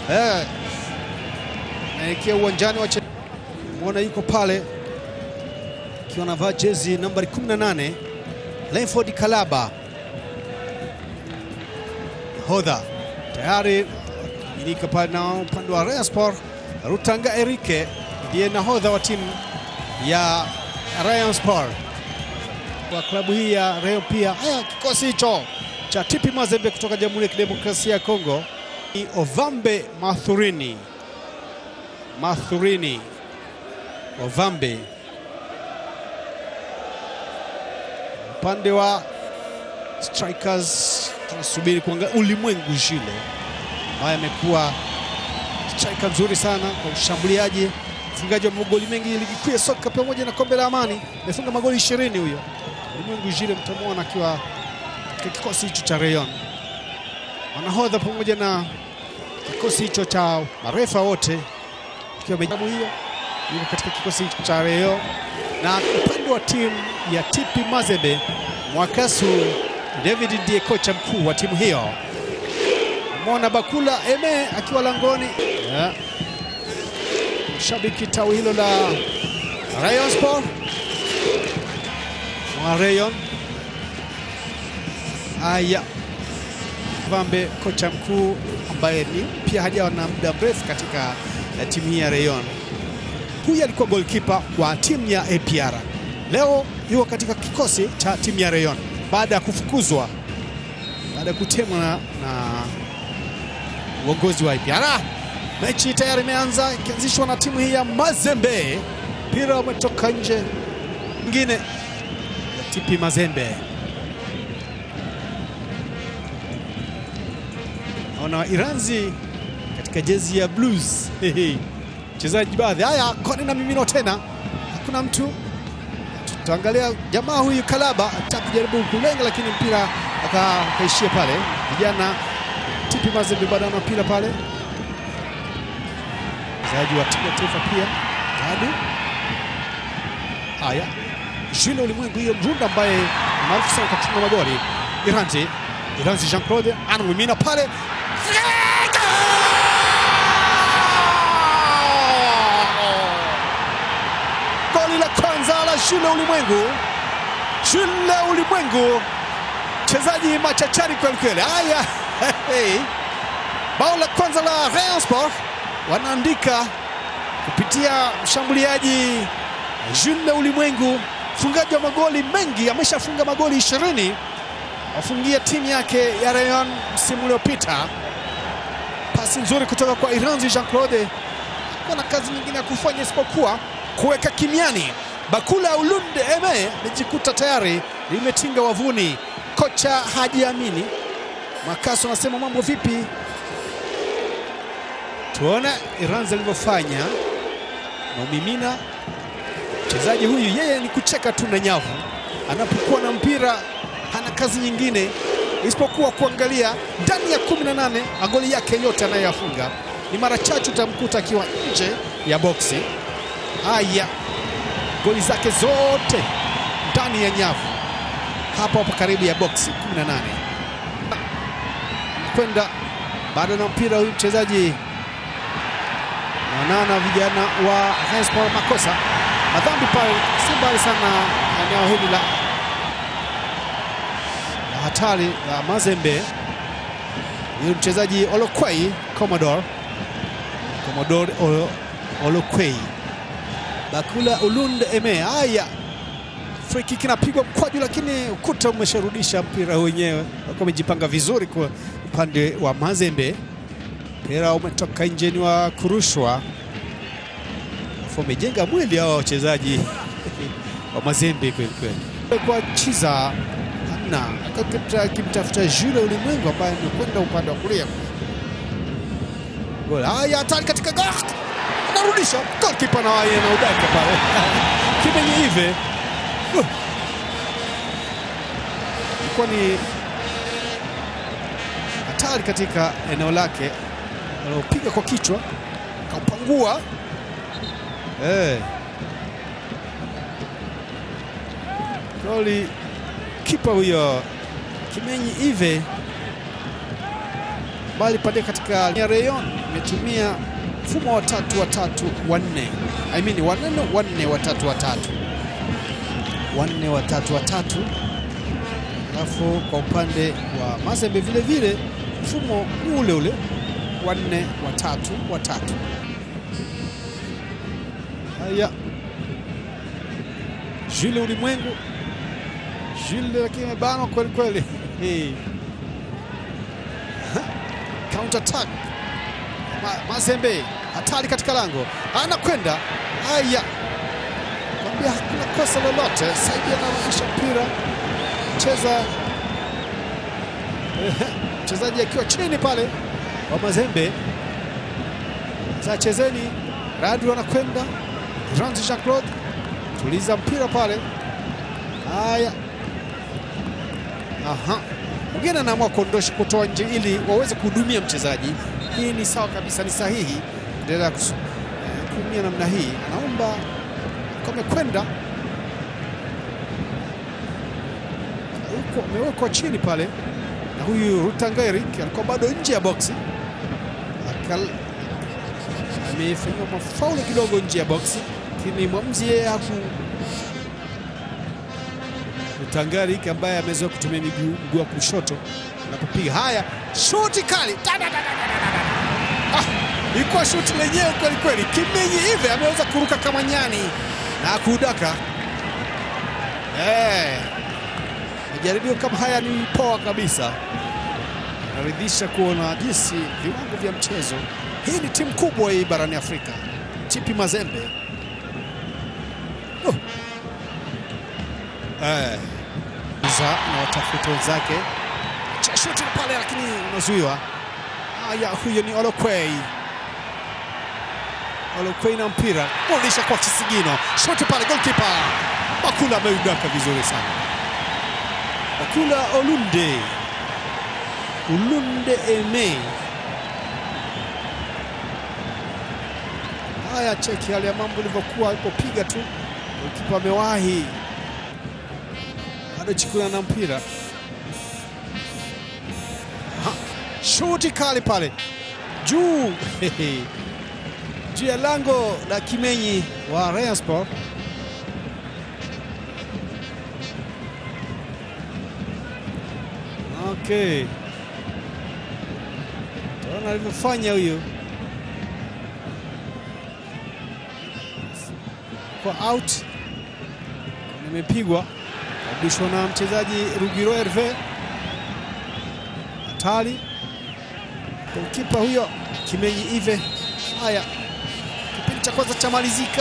eh, naelekea uwanjani wa mwona yuko pale akiwa anavaa jezi nambari 18 Lenford Kalaba hodha tayari milika pale na upande wa Rayon Sport Rutanga Erike ndiye nahodha wa timu ya Rayon Sport kwa klabu hii ya Rayon pia. Haya, kikosi hicho cha TP Mazembe kutoka Jamhuri ya Kidemokrasia ya Kongo ni Ovambe Mathurini, Mathurini Ovambe. Upande wa strikers tunasubiri kuangalia ulimwengu Jile ambaye amekuwa striker mzuri sana kwa ushambuliaji, mfungaji wa magoli mengi ligi kuu ya soka pamoja na kombe la Amani, amefunga magoli 20 huyo. Ulimwengu Jile mtamwona akiwa katika kikosi hicho cha Rayon, wanahodha pamoja na kikosi hicho cha marefa wote, ikiwa mejabu hiyo yuko katika kikosi hicho cha Rayon, na upande wa timu ya TP Mazembe Mwakasu David ndiye kocha mkuu wa timu hiyo. Mona Bakula Eme akiwa langoni yeah. Shabiki tawi hilo la Rayon Sport mwa Rayon. Aya, Vambe kocha mkuu ambaye ni mpya, hajawa na muda mrefu katika timu hii ya Rayon. Huyu alikuwa goalkeeper wa timu ya APR, leo yuko katika kikosi cha timu ya Rayon baada ya kufukuzwa, baada ya kutemwa na, na uongozi wa APR. Mechi tayari imeanza ikianzishwa na timu hii ya Mazembe. Mpira umetoka nje, mwingine ya TP Mazembe. Naona Iranzi katika jezi ya blues mchezaji baadhi. Haya, koni na mimino tena, hakuna mtu. Tutaangalia jamaa huyu Kalaba atakujaribu kulenga, lakini mpira akaishia pale. Vijana TP Mazembe bado ana mpira pale, mchezaji wa timu ya taifa pia bado. Haya, Jules Ulimwengu hiyo Mrunda ambaye maarufu sana kwa kufunga magoli. Iranzi, Iranzi Jean Claude anamimina pale goli la kwanza la Jules Ulimwengu, Jules Ulimwengu mchezaji machachari kweli kweli. Haya, hey. Bao la kwanza la Rayon Sport wanaandika kupitia mshambuliaji Jules Ulimwengu, mfungaji wa magoli mengi, ameshafunga magoli ishirini afungia timu yake ya Rayon msimu uliopita. Pasi nzuri kutoka kwa Iranzi Jean Claude, kuna kazi nyingine ya kufanya isipokuwa kuweka kimiani. Bakula Ulunde Eme amejikuta tayari limetinga wavuni. Kocha hajiamini. Makaso anasema mambo vipi? Tuone Iranzi alivyofanya na umimina. Mchezaji huyu yeye ni kucheka tu na nyavu, anapokuwa na mpira hana kazi nyingine isipokuwa kuangalia ndani ya 18 magoli yake yote anayoyafunga ni mara chache utamkuta akiwa nje ya boksi. Haya, goli zake zote ndani ya nyavu, hapo hapo karibu ya boksi 18. Kwenda bado na mpira huyu mchezaji naonana vijana wa Sport makosa madhambi pale, si mbali sana eneo hili la hatari la Mazembe. Huyu mchezaji Olokwei Commodore Commodore Olokwei Bakula Ulunde Eme. Haya, free kick inapigwa mkwaju, lakini ukuta umesharudisha mpira wenyewe. Wako wamejipanga vizuri kwa upande wa Mazembe, mpira umetoka nje, ni wa kurushwa. Afu wamejenga mwili hawa wachezaji wa Mazembe kweli kweli, kwa chiza na akimtafuta Jules Ulimwengu ambaye amekwenda upande wa kulia. Gol haya hatari katika gol, anarudisha golkipa na waye na udaka pale kimenye hivi ilikuwa ni hatari katika eneo lake, alopiga kwa kichwa kaupangua eh. Goli kipa huyo Kimenyi Ive bali pande katika Rayon imetumia mfumo wa tatu watatu wanne, I mean wanne wanne watatu watatu wanne watatu watatu. Alafu kwa upande wa Mazembe vile vile mfumo ule ule wanne watatu watatu. Haya, Jules Ulimwengu, Jules lakini amebanwa kweli kweli. Hey. Counter attack Ma, Mazembe hatari katika lango, anakwenda haya, kwambia hakuna kosa lolote. Saidi anarudisha mpira, cheza mchezaji akiwa chini pale wa Mazembe. Sasa chezeni, Radu anakwenda Jean Jean Claude, tuliza mpira pale. Haya, aha, mwingine anaamua kuondosha, kutoa nje ili waweze kuhudumia mchezaji. Hii ni sawa kabisa, ni sahihi endelea kuumia namna hii. Anaomba amekwenda huko, amewekwa chini pale na huyu Rutangarik alikuwa bado nje ya boksi, amefanyiwa mafaulu kidogo nje ya boksi, lakini mwamuzi yeye haku Rutangarik ambaye amezoea kutumia miguu wa kushoto anapopiga. Haya, shuti kali Ah, ilikuwa shuti lenyewe kweli kweli. Kimenyi hivi ameweza kuruka kama nyani na kudaka. Eh, majaribio kama haya ni poa kabisa, naridhisha kuona jinsi viwango vya mchezo. Hii ni timu kubwa hii barani Afrika, TP Mazembe. Oh. Eh, za na watafuta wenzake cha shuti pale, lakini unazuiwa. Haya, huyo ni Olokwei. Olokwei na mpira kurudisha kwa Kisigino, shoti pale, goalkeeper Bakula ameudaka vizuri sana. Bakula Olunde, Ulunde Eme. Haya, cheki hali ya mambo ilivyokuwa alipopiga tu, goalkeeper amewahi bado chikuna na mpira shuti kali pale juu juu ya lango la Kimenyi wa Rayon Sport. Okay, taona alivyofanya huyo kwa out, nimepigwa kabishwa na mchezaji Rugiro Herve hatari kipa huyo Kimenyi Ive. Haya, kipindi cha kwanza chamalizika,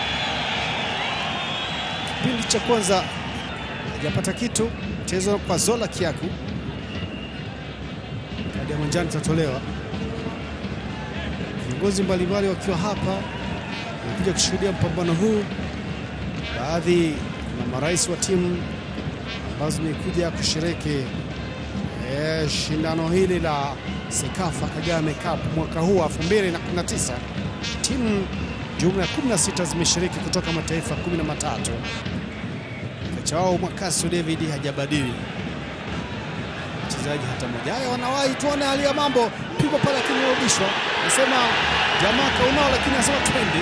kipindi cha kwanza hajapata kitu. Mchezo kwa Zola Kiaku, kadi ya manjano itatolewa. Viongozi mbalimbali wakiwa hapa wamekuja kushuhudia mpambano huu, baadhi na marais wa timu ambazo zimekuja kushiriki e, shindano hili la Sekafa Kagame Cup mwaka huu wa 2019. Timu jumla ya 16 zimeshiriki kutoka mataifa 13. Kocha wao Mwakasu David hajabadili mchezaji hata mmoja. Haya, wanawahi tuone hali ya mambo, pigwa pale akimrudishwa, nasema jamaa kaunao, lakini anasema twende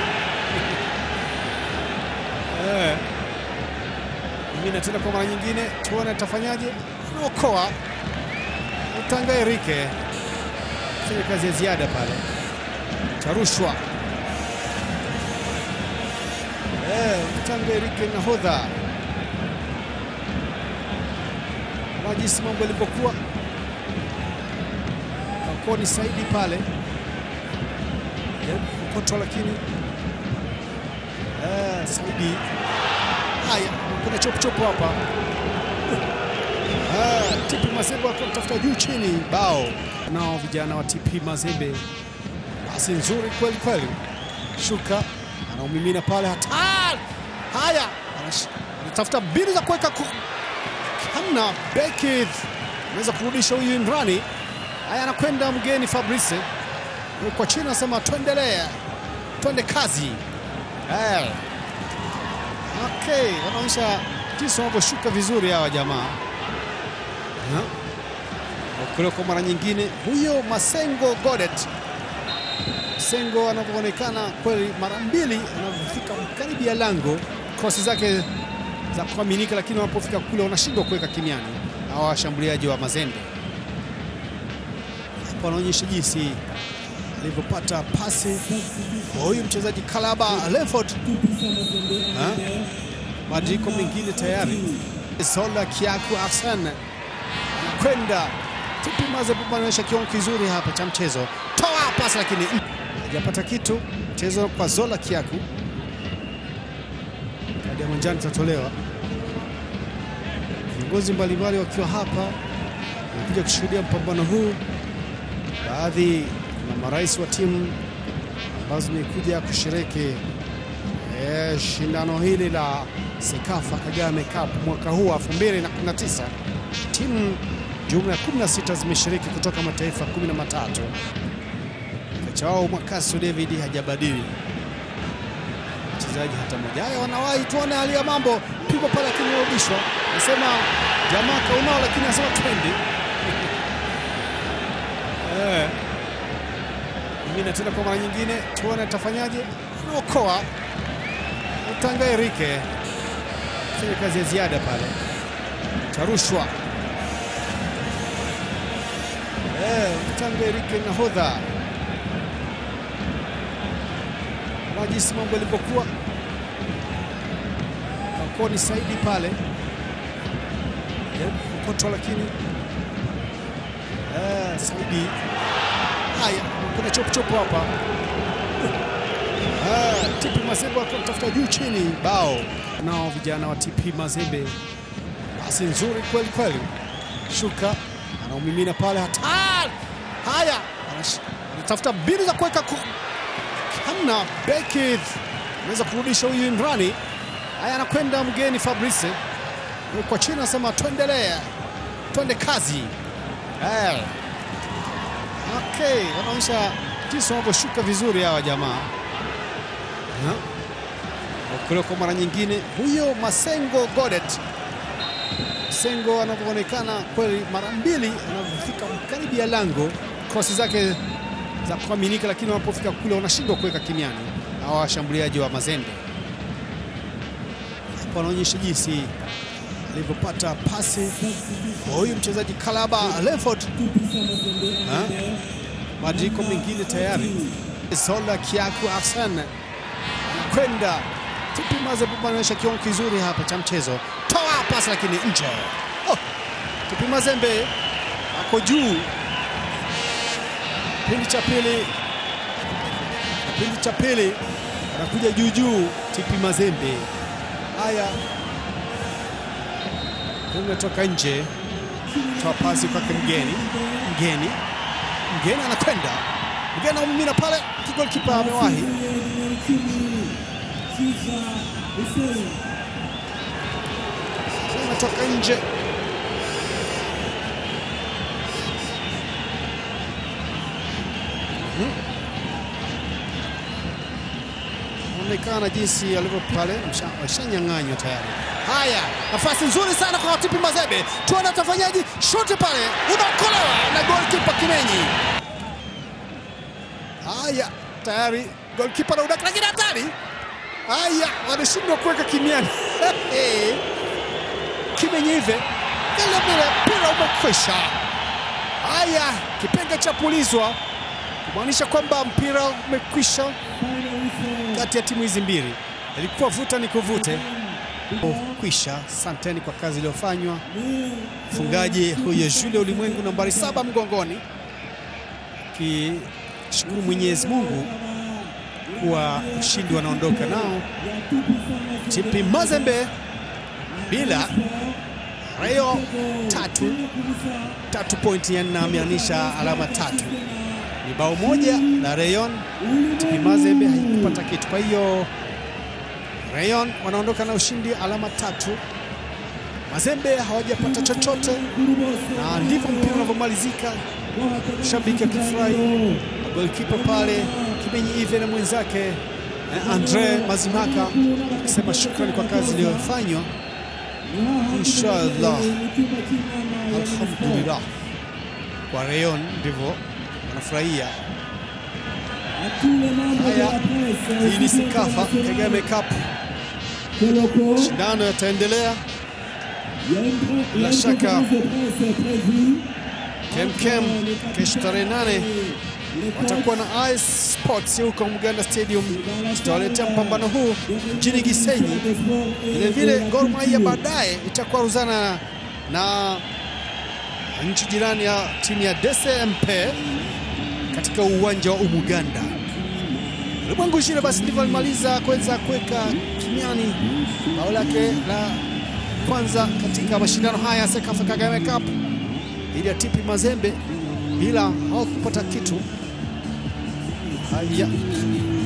eh, ingine tena kwa mara nyingine, tuone atafanyaje. Anaokoa Utangairike fanya kazi ya ziada pale, tarushwa eh, Utangairike nahodha na jinsi mambo yalivyokuwa kakoni Saidi pale koto, lakini eh, Saidi haya, kuna chopuchopu hapa Ah, TP Mazembe wakitafuta juu chini bao nao vijana wa TP Mazembe, basi nzuri kweli kweli, shuka anaumimina pale, hatari. Haya, anatafuta mbinu za kuweka hamna, beki anaweza kurudisha huyu Imrani. Haya, anakwenda mgeni Fabrice kwa chini, anasema tuendelee, twende kazi. Eh, okay, wanaonyesha jinsi wanavyoshuka vizuri hawa jamaa Okolewa kwa mara nyingine, huyo Masengo Godet. Masengo anavyoonekana kweli, mara mbili anavyofika karibu ya lango, krosi zake za kuaminika, lakini wanapofika kule wanashindwa kuweka kimiani hawa washambuliaji wa Mazembe. Hapo anaonyesha jinsi alivyopata pasi huyu mchezaji Kalaba Lefort, mabadiliko mengine tayari. Sola Kiaku Asan anakwenda TP Mazembe anaonyesha kiwango kizuri hapa cha mchezo, toa pasi lakini hajapata kitu. Mchezo kwa Zola Kiaku, kadi ya manjano itatolewa. Viongozi mbalimbali wakiwa hapa wamekuja kushuhudia mpambano huu, baadhi na marais wa timu ambazo zimekuja kushiriki e, shindano hili la Sekafa Kagame Cup mwaka huu 2019. Timu jumla ya 16 zimeshiriki kutoka mataifa 13. Kocha wao Mwakasu David hajabadili mchezaji hata mmoja. Haya, wanawahi tuone hali ya mambo, pigwa pale lakini urudishwa. Nasema jamaa kaunao, lakini anasema twende eh nyingine tena kwa mara nyingine, tuone atafanyaje. Anaokoa Utanga Erike fanya kazi ya ziada pale, tarushwa eh, Utanga Erike nahodha na jinsi mambo yalivyokuwa Kakoni Saidi pale koto, lakini eh, Saidi haya kuna chopochopo hapa. TP Mazembe wakitafuta juu chini, bao nao vijana wa TP Mazembe, basi nzuri kweli kweli. Shuka anaumimina pale, hatari. Haya, anatafuta mbinu za kuweka hamna, beki anaweza kurudisha huyu Imrani. Haya, anakwenda mgeni Fabrice kwa chini, anasema tuendelee, twende kazi. Haya. Okay, wanaonyesha jinsi wanavyoshuka vizuri hawa jamaa. Okolewa kwa mara nyingine, huyo Masengo Godet. Masengo anavyoonekana kweli, mara mbili anavyofika karibu ya lango, krosi zake za kuaminika, lakini wanapofika kule wanashindwa kuweka kimiani hawa washambuliaji wa Mazembe. Hapo anaonyesha jinsi alivyopata pasi huyu mchezaji Kalaba Lefort, mabadiliko mengine tayari. Sola Kiaku Asan anakwenda TP Mazembe anaonyesha kiwango kizuri hapa cha mchezo, toa pasi lakini nje. Oh, TP Mazembe ako juu kipindi cha pili, kipindi cha pili anakuja juu juu TP Mazembe. Haya, umetoka nje, toa pasi kwake mgeni, mgeni, mgeni anakwenda, mgeni anaumimina pale, kigolikipa amewahi anatoka nje. Onekana jinsi alivyo pale, washanyang'anywa tayari. Haya, nafasi nzuri sana kwa TP Mazembe, tuone atafanyaji. Shuti pale unaokolewa na goalkeeper Kimenyi. Haya, tayari goalkeeper na udaka, lakini hatari. Haya, wanashindwa kuweka kimiani Kimenyi hivi vile vile, mpira umekwisha. Haya, kipenga cha pulizwa kumaanisha kwamba mpira umekwisha kati ya timu hizi mbili, ilikuwa vuta ni kuvute kwisha. Asanteni kwa kazi iliyofanywa. Mfungaji huyo Jules Ulimwengu nambari saba mgongoni, kishukuru Mwenyezi Mungu kuwa ushindi wanaondoka nao. TP Mazembe bila Rayo tatu tatu pointi ya nne ameanisha alama tatu, ni bao moja la Rayon. TP Mazembe haikupata kitu, kwa hiyo Rayon wanaondoka na ushindi alama tatu. Mazembe hawajapata chochote, na ndivyo mpira unavyomalizika. Shabiki akifurahi, golkipa pale Kimenyi Ive na mwenzake Andre Mazimaka akisema shukrani kwa kazi iliyofanywa. Inshallah, alhamdulillah. kwa Rayon, ndivyo wanafurahia. À tous les membres de Haya, la presse, hii ni ici Sikafa internationale, Kagame Cup, Koloko, shindano yataendelea. il y a une grande- il y a Bila une shaka. conférence de presse prévue. Kemkem kesho tarehe nane Les watakuwa na Ice Sports huko Muganda Stadium, tutawaletea mpambano huu mjini Gisenyi. Vile vile Gor Mahia baadaye itakuwa ruzana na nchi jirani ya timu ya DSMP katika uwanja wa Umuganda. Ulimwengu shule basi ndivyo alimaliza kuweza kuweka kimiani bao lake la kwanza katika mashindano haya ya Sekafa Kagame Cup dhidi ya TP Mazembe bila hawakupata kitu. Haya,